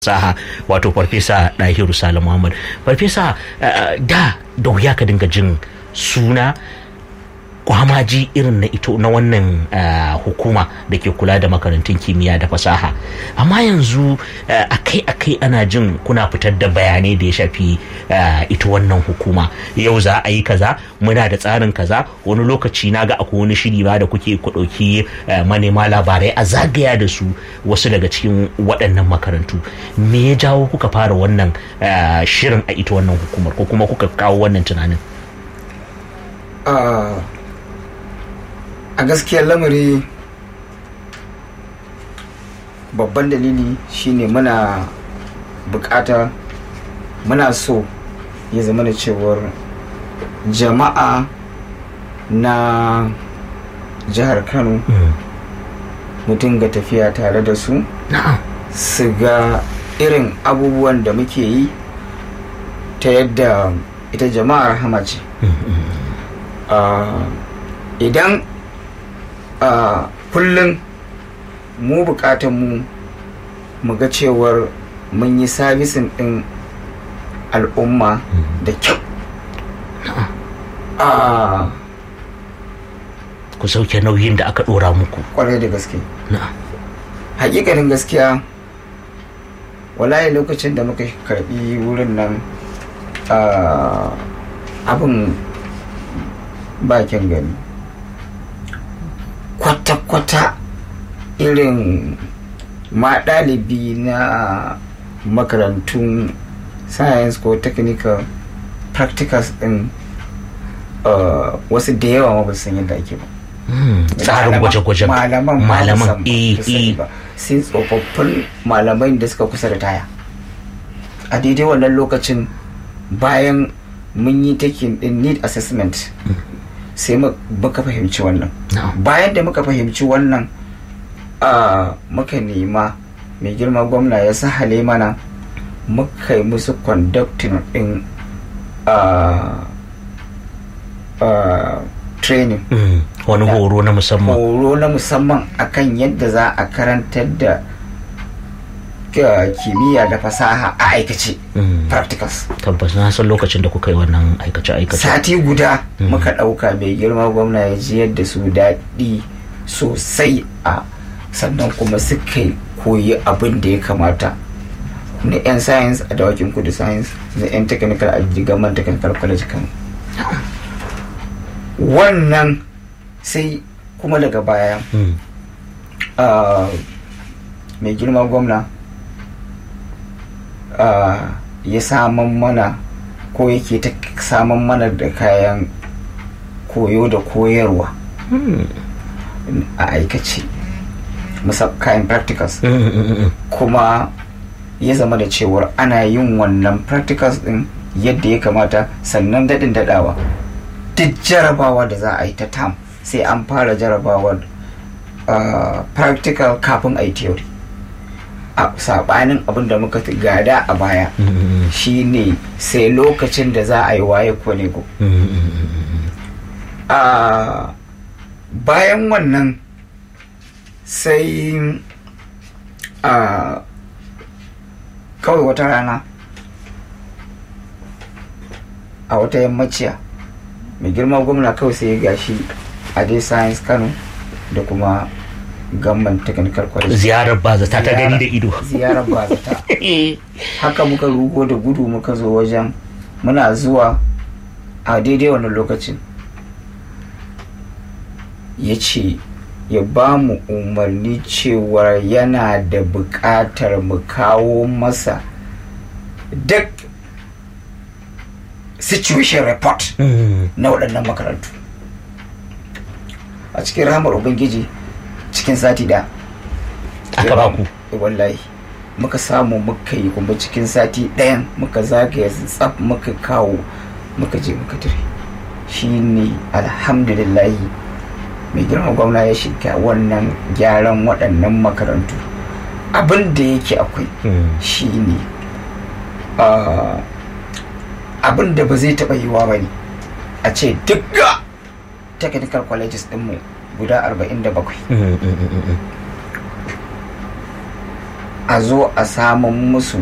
saha wato farfesa ɗahiru salim muhammad farfesa da da wuya ka dinga jin suna kwamaji irin na ito na wannan hukuma da ke kula da makarantun kimiyya da fasaha amma yanzu akai-akai ana jin kuna fitar da bayanai da ya shafi ita wannan hukuma yau za a yi kaza muna da tsarin kaza wani lokaci na ga akwai wani shiri ba da kuke ku ɗauki manema labarai a zagaya da su wasu daga cikin waɗannan makarantu me ya jawo kuka fara wannan shirin a ita wannan hukumar ko kuma kuka kawo wannan tunanin a gaskiyar lamari babban dalili shine muna bukata muna so ya zama da cewar jama'a na jihar kano mu dinga tafiya tare da su su ga irin abubuwan da muke yi ta yadda ita jama'ar hama ce idan Uh, kullum mu bukatan mu mu ga cewar mun yi sabisin din al'umma da kyau uh, ku sauke nauyin da aka dora muku kwarai da gaske hakikanin gaskiya wallahi lokacin da muka karbi wurin nan uh, abin bakin gani kwata-kwata irin ma ɗalibi na makarantun science ko technical practicals din uh, wasu da yawa ma ba san yadda ake ba tsarin gwaje-gwajen malaman malaman ba sai tsofaffin malamai da suka kusa da taya a daidai wannan lokacin bayan mun yi taking din need assessment sai muka fahimci wannan bayan da muka fahimci wannan muka nema mai girma gwamna ya sahale mana muka yi musu conducting din training wani horo na musamman horo na musamman akan yadda za a karantar da kimiyya da fasaha a aikace practicals tabbas na san lokacin da kuka yi wannan aikace aikace sati guda muka ɗauka mai girma gwamna ya ji yadda su daɗi sosai a sannan kuma suka koyi abin da ya kamata na 'yan science a dawakin kudu science na 'yan technical a jigaman technical college kan wannan sai kuma daga baya mai girma gwamna Uh, ya saman mana ko yake ta saman mana da kayan koyo da koyarwa mm. a aikace kayan practicals mm, mm, kuma ya zama da cewar ana yin wannan practicals din yadda ya kamata sannan daɗin daɗawa duk jarabawa da za a yi ta tam sai an fara jarabawar uh, practical kafin a yi theory a sabanin abin da muka gada a baya shine sai lokacin da za a yi waye kwanego a bayan wannan sai a kawai wata rana a wata yammaciya mai girma gwamna kawai sai ya gashi a dai science kano da kuma gamban technical college ziyarar bazata ta gani da ido ziyarar bazata haka muka rugo da gudu muka zo wajen muna zuwa a daidai wannan lokacin ya ce ya ba mu umarni cewar yana da buƙatar mu kawo masa duk situation report na waɗannan makarantu a cikin rahamar ubangiji cikin sati da aka ba ku wallahi muka samu muka yi kuma cikin sati ɗayan muka zagaya tsaf muka kawo muka je muka tare shi ne alhamdulillahi mai girma gwamna ya shiga wannan gyaran waɗannan makarantu abin da yake akwai shi ne abin da ba zai taɓa yiwa ba ne a ce duk technical colleges ɗinmu guda 47 a zo a samun musu